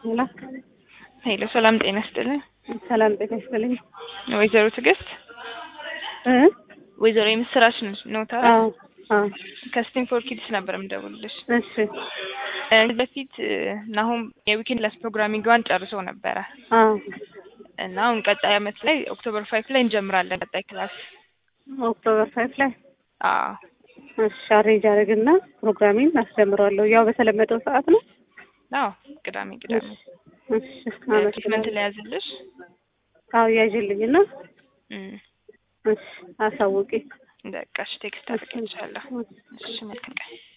ሄሎ ሄሎ ሰላም ጤና ይስጥልኝ። ሰላም ጤና ይስጥልኝ። ወይዘሮ ትዕግስት እ ወይዘሮ የምስራች ኖታ አዎ አዎ ከስቲም ፎር ኪድስ ነበር የምደውልልሽ። እሺ እ በፊት እ ናሁም የዊኬንድ ክላስ ፕሮግራሚንግዋን ጨርሶ ነበረ አዎ እና አሁን ቀጣይ አመት ላይ ኦክቶበር ፋይቭ ላይ እንጀምራለን ቀጣይ ክላስ። ኦክቶበር ፋይቭ ላይ አዎ እሺ አሬንጅ አደርግና ፕሮግራሚን አስጀምረዋለሁ። ያው በተለመደው ሰዓት ነው። አዎ ቅዳሜ ቅዳሜ እሺ ትሪትመንት አመሰግናለሁ። ላይ ያዝልሽ። አዎ ያዥልኝና እም እሺ አሳውቂ። በቃ እሺ ቴክስት አድርጌልሻለሁ። እሺ መልካም ቀን